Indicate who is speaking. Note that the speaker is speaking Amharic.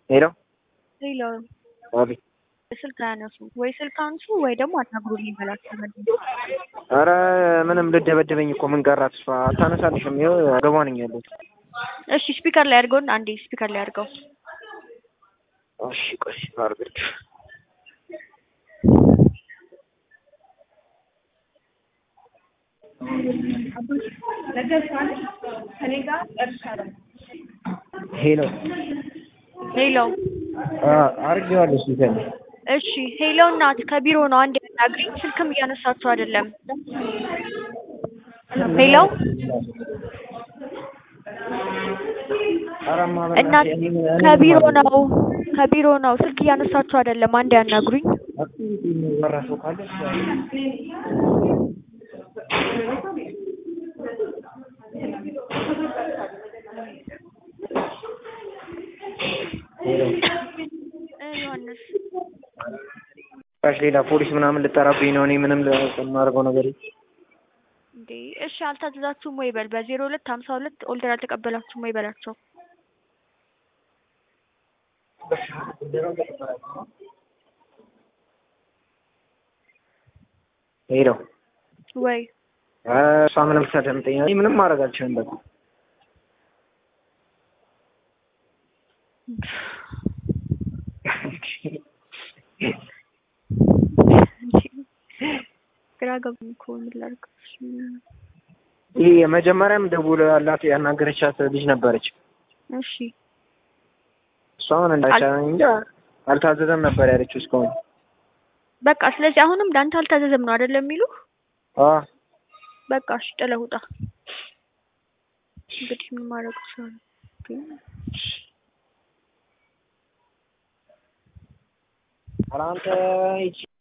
Speaker 1: ሄሎ
Speaker 2: ሄሎ
Speaker 1: አቤት።
Speaker 2: ስልክ አያነሱ ወይ ስልክ አንሱ ወይ ደግሞ አናግሩልኝ በላቸው።
Speaker 1: ኧረ ምንም ልደበድበኝ እኮ ምን ቀራት እሷ አታነሳልሽም። ይኸው አገቧ ነኝ ያለሁት።
Speaker 2: እሺ ስፒከር ላይ አድርገውና አንዴ ስፒከር ላይ አድርገው።
Speaker 1: እሺ ቆይ አድርገች ሄሎ
Speaker 2: ሄሎ
Speaker 1: አድርጌዋለሁ ስልኬን
Speaker 2: እሺ ሄሎ እናት ከቢሮ ነው አንዴ አናግሪኝ። ስልክም እያነሳችሁ አይደለም። ሄሎ እናት ከቢሮ ነው ከቢሮ ነው ስልክ እያነሳችሁ አይደለም። አንዴ አናግሩኝ።
Speaker 1: የሚወራ ሰው ካለ ሄሎ
Speaker 2: ዮሐንስ
Speaker 1: ጭራሽ ሌላ ፖሊስ ምናምን ልጠራብኝ ነው። እኔ ምንም የማደርገው ነገር የለም።
Speaker 2: እንዴ እሺ አልታዘዛችሁም ወይ በል በዜሮ ሁለት ሀምሳ ሁለት ኦልደር አልተቀበላችሁም ወይ በላቸው።
Speaker 1: ሄሎ
Speaker 2: ወይ
Speaker 1: እሷ ምንም ሳደምጠኝ እኔ ምንም ማድረግ አልችልም። በቃ
Speaker 2: ግራ ገብቶኝ እኮ ምን ላድርግ?
Speaker 1: ይህ የመጀመሪያም ደውላላት ያናገረቻት ልጅ ነበረች።
Speaker 2: እሺ
Speaker 1: እሷ ምን እንዳቻለኝ እንጃ አልታዘዘም ነበር ያለችው እስካሁን።
Speaker 2: በቃ ስለዚህ አሁንም ለአንተ አልታዘዘም ነው አይደለም የሚሉ
Speaker 1: አዎ
Speaker 2: በቃ እሺ ጥለህ ውጣ። እንግዲህ ምን ማድረግ ይችላል?
Speaker 1: ኧረ አንተ ይቺ